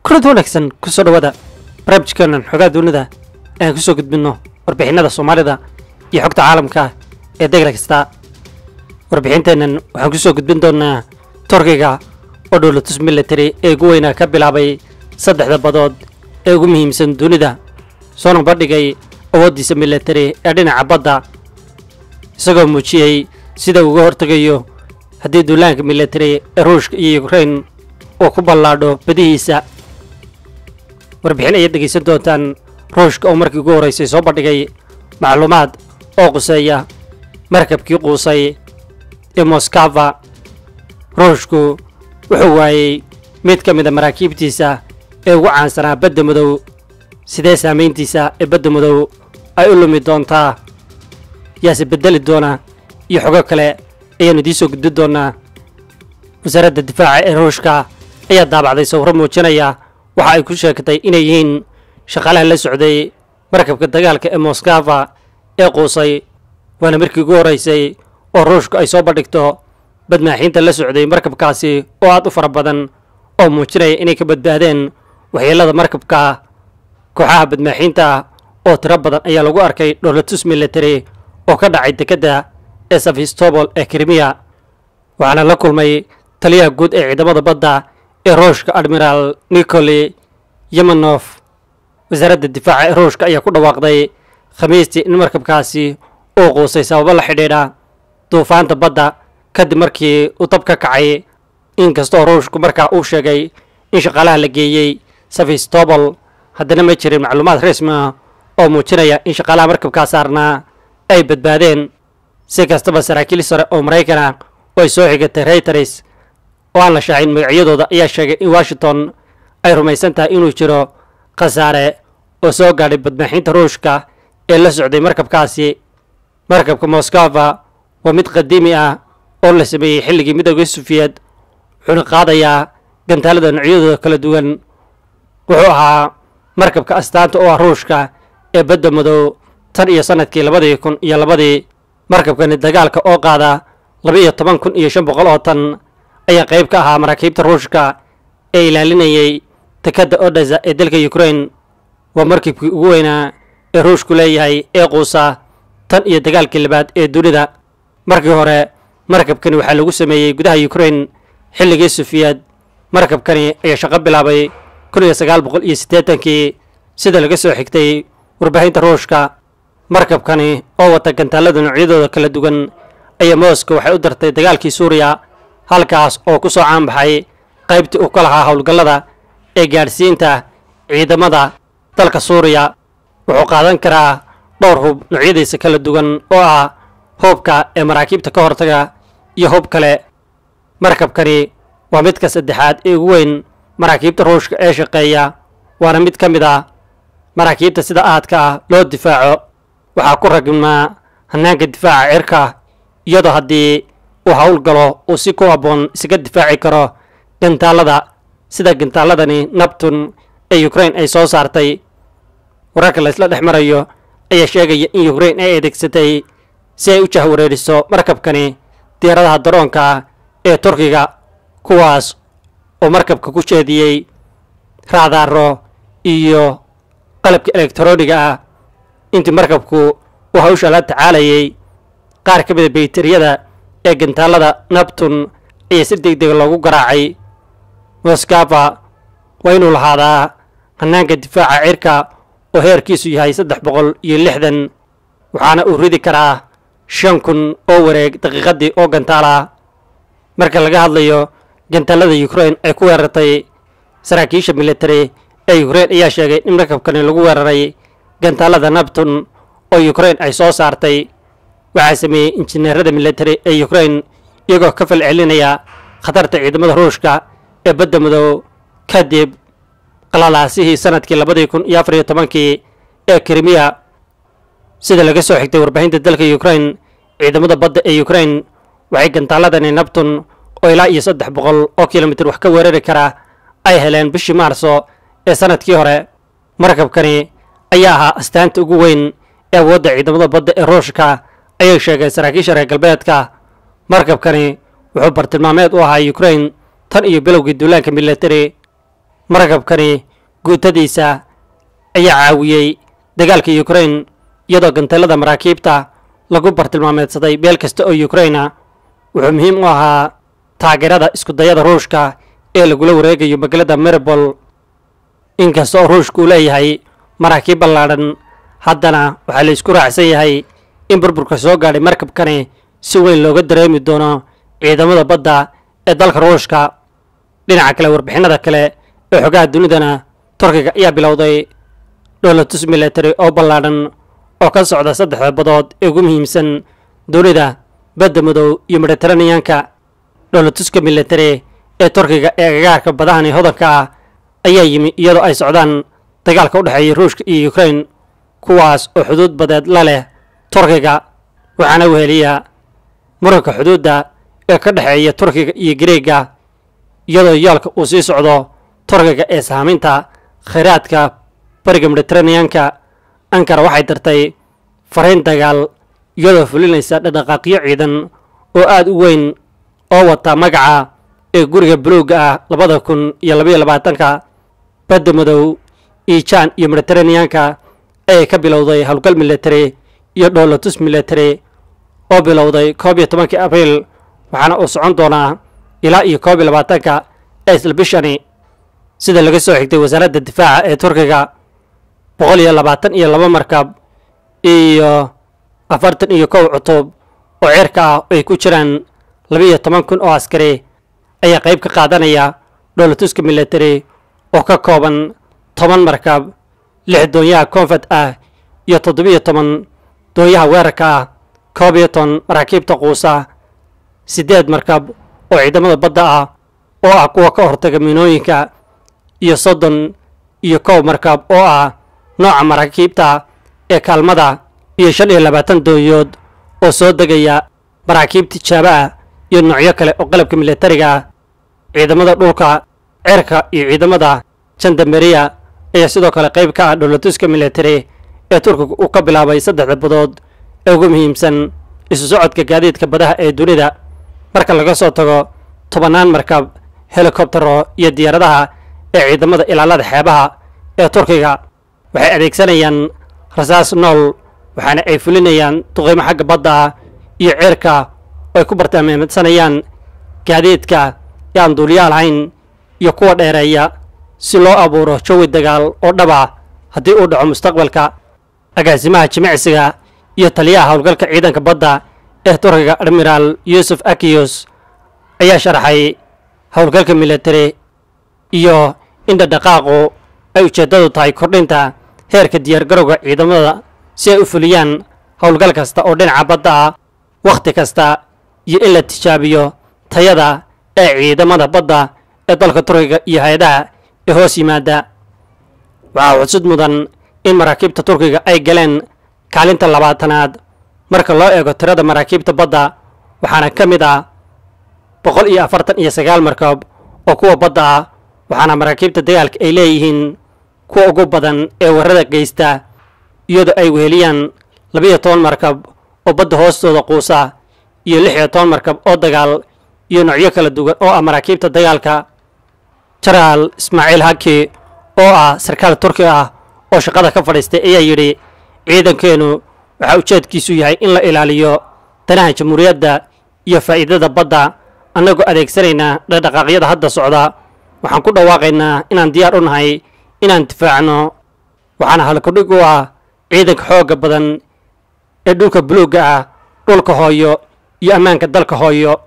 kulada wanaagsan kusoo dhawaada barnaamijkeenan xogaa dunida aan kusoo gudbinno warbixinada soomaalida iyo xogta caalamka ee degla kasta warbixinteennan waxaan kusoo gudbin doonaa turkiga oo dhowlatus military ee ugu weynaa ka bilaabay saddexda badood ee ugu muhiimsan dunida soona bandhigay awooddiisa military ee dhinaca badda isagoo muujiyey sida uga hortegayo haddii duulaanka military ee ruushka iyo ukrain uu ku ballaadho badihiisa warbixin ayaad dhegaysan doontaan ruushka oo markii ugu horraysay soo bandhigay macluumaad oo quseeya markabkii quusay ee moskava ruushku wuxuu waayey mid ka mida maraakiibtiisa ee ugu caansanaa badda madow sidee saamayntiisa ee badda madow ay u lumi doontaa yaase beddeli doona iyo xogo kale ayaannu idiin soo gudbin doonaa wasaaradda difaaca ee ruushka ayaa daabacday sawirro muujinaya waxa ay ku sheegtay inay yihiin shaqaalaha la socday markabka dagaalka ee moskava ee quusay waana markii ugu horraysay oo ruushku ay soo bandhigto badmaaxiinta la socday markabkaasi oo aad u fara badan oo muujinaya inay ka badbaadeen waxyeellada markabka kooxaha badmaaxiinta oo tiro badan ayaa lagu arkay dhowlatus military oo ka dhacay dekedda ee safistobol ee krimiya waxaana la kulmay taliyaha guud ee ciidamada badda ee ruushka admiraal nikoli yemanof wasaaradda difaaca ee ruushka ayaa ku dhawaaqday khamiistii in markabkaasi uu quusay sababo la xidhiidha duufaanta badda kadib markii uu dab ka kacay inkastoo ruushku markaa uu sheegay in shaqaalaha la geeyey safistobol haddana ma jirin macluumaad rasmi ah oo muujinaya in shaqaalaha markabkaa saarnaa ay badbaadeen si kastaba saraakiil sare oo maraykan ah oo ay soo xigatay reyters oo aan la shaacin magacyadooda ayaa sheegay in washington ay rumaysan tahay inuu jiro khasaare oo soo gaadhay badmaaxiinta ruushka ee la socday markabkaasi markabka moskova waa mid qadiimi ah oo la sameeyey xilligii midooda sufiyeed wuxuuna qaadayaa gantaalada noocyadooda kala duwan wuxuu ahaa markabka astaanta oo ah ruushka ee badda madow tan iyo sannadkii labadii kun iyo labadii markabkani dagaalka oo qaada laba iyo toban kun iyo shan boqol oo tan ayaa qayb ka ahaa maraakiibta ruushka ee ilaalinayay dekedda odesa ee dalka ukrain waa markabkii ugu weynaa ee ruushku leeyahay ee quusa tan iyo dagaalkii labaad ee dunida markii hore markabkani waxaa lagu sameeyey gudaha ukrain xilligii sufiyeed markabkani ayaa shaqo bilaabay kun iyo sagaal boqol iyo siddeetankii sida laga soo xigtay warbaahinta ruushka markabkani oo wata gantaalada noocyadooda kala duwan ayaa moscow waxay u dartay dagaalkii suuriya halkaas oo ku soo caanbaxay qaybtii uu ka lahaa howlgallada ee gaadhsiinta ciidamada dalka suuriya wuxuu qaadan karaa dhowr hub noocyadiisa kala duwan oo ah hubka ee maraakiibta ka hortaga iyo hub kale markabkani waa midka saddexaad ee ugu weyn maraakiibta ruushka ee shaqeeya waana mid ka mid ah maraakiibta sida aadka ah loo difaaco waxaa ku ragmaa hannaanka difaaca cirka iyadoo haddii uu howlgalo uu si ku habboon isaga difaaci karo gantaalada sida gantaaladani nabtun ee ukrain ay soo saartay wararka la isla dhex marayo ayaa sheegaya in ukrain ay adeegsatay si ay u jahwareeriso markabkani diyaaradaha daroonka ee turkiga kuwaas oo markabka ku jeediyey raadaaro iyo qalabka elektroniga ah intii markabku uu hawsha la tacaalayay qaar ka mida bayteriyada ee gantaalada nabtun ayaa si deg dega loogu garaacay moskava waa inuu lahaadaa hannaanka difaaca cirka oo heerkiisu yahay saddex boqol iyo lixdan waxaana uu ridi karaa shan kun oo wareeg daqiiqaddii oo gantaala marka laga hadlayo gantaalada ukrain ay ku weerartay saraakiisha military ee ukrain ayaa sheegay in markabkani lagu weeraray gantaalada nabtun oo ukrain ay soo saartay waxaa sameeyey injineerada military ee ukrain iyagoo ka fal celinaya khatarta ciidamada ruushka ee badda madow kadib qalalaasihii sanadkii labadii kun iyo afar iyo tobankii ee krimiya sida laga soo xigtay warbaahinta dalka ukrain ciidamada badda ee ukrain waxay gantaaladani nabtun oo ilaa iyo saddex boqol oo kilomitir wax ka weerari kara ay heleen bishii maarso ee sanadkii hore markabkani ayaa ahaa astaanta ugu weyn ee awoodda ciidamada badda ee ruushka ayay sheegeen saraakiisha reer galbeedka markabkani wuxuu bartilmaameed u ahaa ukrain tan iyo bilowgii duulaanka military markabkani guutadiisa ayaa caawiyey dagaalka ukrain iyadoo gantalada maraakiibta lagu bartilmaameedsaday meel kasta oo ukraina wuxuu muhiim u ahaa taageerada iskudayada ruushka ee lagula wareegayo magaalada maribol inkasta oo ruushka uu leeyahay maraakiib ballaadhan haddana waxaa la isku raacsan yahay in burburka soo gaadhay markabkani si weyn looga dareemi doono ciidamada badda ee dalka ruushka dhinaca kale warbixinada kale ee xogaha dunidana turkiga ayaa bilowday dholatus military oo ballaadhan oo ka socda saddexda badood ee ugu muhiimsan dunida badda madow iyo mediteraneanka dholatuska military ee turkiga ee agagaarka badahani hodanka ah ayaa yimi iyadoo ay socdaan dagaalka u dhexeeya ruushka iyo ukrain kuwaas oo xuduud badeed la leh turkiga waxaana weheliya muranka xuduudda ee ka dhexeeya turkiga iyo gareega iyadoo yoolka uu sii socdo turkiga ee saameynta khayraadka bariga mediteraneanka ankara waxay dartay fariin dagaal iyadoo fulinaysa dhaqdhaqaaqyo ciidan oo aada u weyn oo wata magaca ee guriga buluugga ah labada kun iyo labaiyo labaatanka badda madow iijaan iyo mediteraneanka ayay ka bilowday howlgal military iyo dhowlatus military oo bilowday koob iyo tobankii abriil waxaana uu socon doonaa ilaa iyo koob iyo labaatanka ee isla bishani sida laga soo xigtay wasaaradda difaaca ee turkiga boqol iyo labaatan iyo laba markab iyo afartan iyo kow cutub oo ceerka ah ay ku jiraan labaiyo toban kun oo askari ayaa qayb ka qaadanaya dholatuska military oo ka kooban toban markab lix doonyaha koonfad ah iyo toddobiyo toban doonyaha weerarka ah koob iyo toban maraakiibta quusa siddeed markab oo ciidamada badda ah oo ah kuwa ka hortaga miinooyinka iyo soddon iyo kow markab oo ah nooca maraakiibta ee kaalmada iyo shan iyo labaatan doonyood oo soo degaya maraakiib tijaabo ah iyo noocyo kale oo qalabka militariga ah ciidamada dhulka ceerka iyo ciidamada jandameriya ayaa sidoo kale qayb ka ah dholatuska military ee turkiga uu ka bilaabay saddexda badood ee ugu muhiimsan isu socodka gaadiidka badaha ee dunida marka laga soo tago tobannaan markab helikobtero iyo diyaaradaha ee ciidamada ilaalada xeebaha ee turkiga waxay adeegsanayaan rasaas nool waxaana ay fulinayaan duqeymo xagga badda ah iyo ceerka oo ay ku bartilmaamedsanayaan gaadiidka ee aan duuliyaal hayn iyo kuwa dheereeya si loo abuuro jawi dagaal oo dhaba haddii uu dhaco mustaqbalka agaasimaha jimicsiga iyo taliyaha howlgalka ciidanka badda ee turkiga admiraal yuusuf akiyos ayaa sharaxay howlgalka military iyo in dhadhaqaaqu ay ujeeddadu tahay kordhinta heerka diyaargarowga ciidamada si ay u fuliyaan howlgal kasta oo dhinaca badda ah wakhti kasta iyo in la tijaabiyo tayada ee ciidamada badda ee dalka turkiga iyo hay-adaha ee hoos yimaada waxaa xusud mudan in maraakiibta turkiga ay galeen kaalinta labaatanaad marka loo eego tirada maraakiibta badda waxaana ka mid ah boqol iyo afartan iyo sagaal markab oo kuwa badda ah waxaana maraakiibta dagaalka ay leeyihiin kuwa ugu badan ee warrada geysta iyadoo ay weheliyaan labiyo toban markab oo badda hoostooda quusa iyo lix iyo toban markab oo dagaal iyo noocyo kala duwan oo ah maraakiibta dagaalka jenaraal ismaaciil haki oo ah sarkaal turki ah oo shaqada ka fadhiistay ayaa yidhi ciidankeenu waxaa ujeedkiisu yahay in la ilaaliyo danaha jamhuuriyadda iyo faa'iidada badda annagoo adeegsanaynaa dhaqdhaqaaqyada hadda socda waxaan ku dhawaaqaynaa inaan diyaar u nahay inaan difaacno waxaana halkudhig u ah ciidanka xoogga badan ee dhulka buluugga ah dhulka hooyo iyo ammaanka dalka hooyo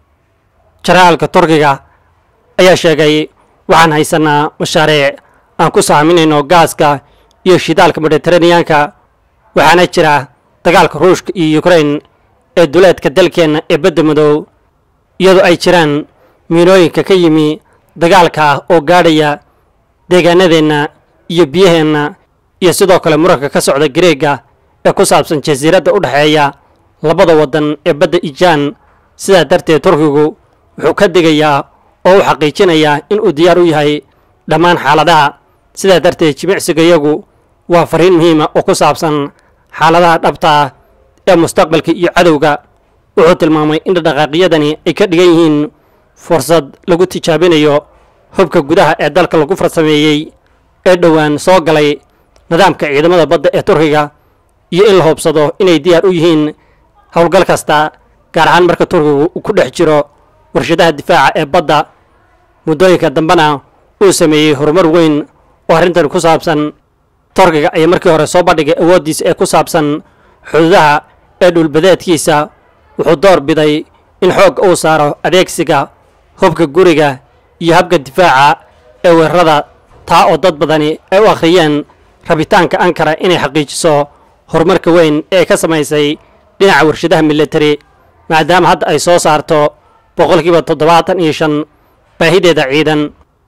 jaraalka turkiga ayaa sheegay waxaan haysanaa mashaariic aan ku saaminayno gaaska iyo shidaalka mediteraneanka waxaana jira dagaalka ruushka iyo ukrain ee duleedka dalkeenna ee badda madow iyadoo ay jiraan miinooyinka ka yimi dagaalka ah oo gaadhaya deegaanadeenna iyo biyaheenna iyo sidoo kale muranka ka socda gareega ee ku saabsan jasiiradda u dhexeeya labada waddan ee badda ijaan sidaa darteed turkigu wuxuu ka digayaa oo u xaqiijinayaa inuu diyaar u yahay dhammaan xaaladaha sidaa darteed jimicsigayagu waa fariin muhiima oo ku saabsan xaaladaha dhabta ah ee mustaqbalka iyo cadowga wuxuu tilmaamay in dhaqaaqyadani ay ka dhigan yihiin fursad lagu tijaabinayo hubka gudaha ee dalka lagu farsameeyey ee dhowaan soo galay nidaamka ciidamada badda ee turkiga iyo in la hubsado inay diyaar u yihiin howlgal kasta gaar ahaan marka turkigu uu ku dhex jiro warshadaha difaaca ee badda muddooyinka dambena uu sameeyey horumar weyn oo arrintan ku saabsan turkiga ayaa markii hore soo bandhigay awooddiisa ee ku saabsan xuduudaha ee dhulbadeedkiisa wuxuu door biday in xoogga uu saaro adeegsiga hubka guriga iyo habka difaaca ee weerarada taa oo dad badani ay u akhriyeen rabitaanka ankara inay xaqiijiso horumarka weyn ee ka samaysay dhinaca warshadaha militari maadaama hadda ay soo saarto boqolkiiba toddobaatan iyo shan baahideeda ciidan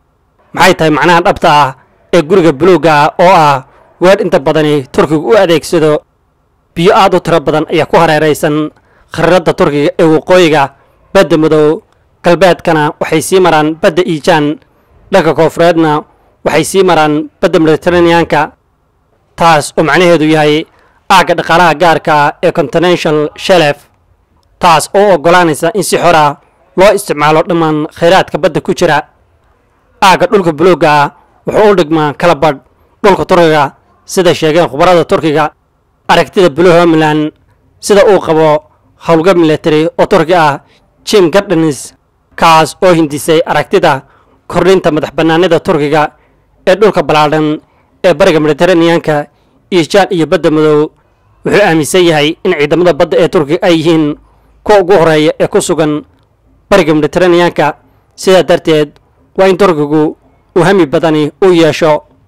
maxay tahay macnaha dhabta ah ee guriga buluugga ah oo ah weer inta badani turkigu u adeegsado biyo aad u tiro badan ayaa ku hareeraysan khariiradda turkiga ee waqooyiga badda madow galbeedkana waxay sii maraan badda iijaan dhanka koofureedna waxay sii maraan badda mediteraneanka taas oo macnaheedu yahay aagga dhaqaalaha gaarka ee continental shelef taas oo oggolaanaysa in si xora loo isticmaalo dhammaan khayraadka badda ku jira aagga dhulka buluugga ah wuxuu u dhigmaa kala badh dhulka turkiga sida sheegeen khubarada turkiga aragtida blue homeland sida uu qabo howlgab military oo turki ah jim gardens kaas oo hindisay aragtida kordhinta madax bannaanida turkiga ee dhulka ballaadhan ee bariga mediteraneanka iijaan iyo badda madow wuxuu aaminsan yahay in ciidamada badda ee turkiga ay yihiin kuwa ugu horeeya ee ku sugan bariga mediteraneanka sidaa darteed waa in turkigu uu hami badani u yeesho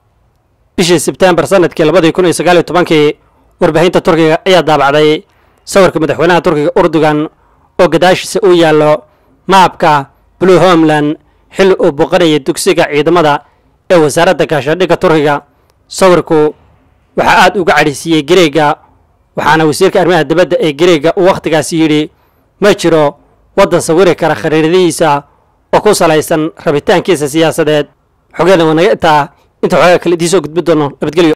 bishii sebtembar sanadkii labadii kun iyo sagaal iyo tobankii warbaahinta turkiga ayaa daabacday sawirka madaxweynaha turkiga urdugan oo gadaashiisa uu yaallo maabka blue homeland xilli uu booqanayay dugsiga ciidamada ee wasaaradda gaashaandhigga turkiga sawirku waxaa aad uga cadhisiiyey gareega waxaana wasiirka arrimaha dibadda ee gareega uu wakhtigaasi yidhi ma jiro waddan sawiri kara khariiradihiisa oo ku salaysan rabitaankiisa siyaasadeed xogeena waa naga intaa inta xoogaa kale idiin soo gudbi doono nabadgelyo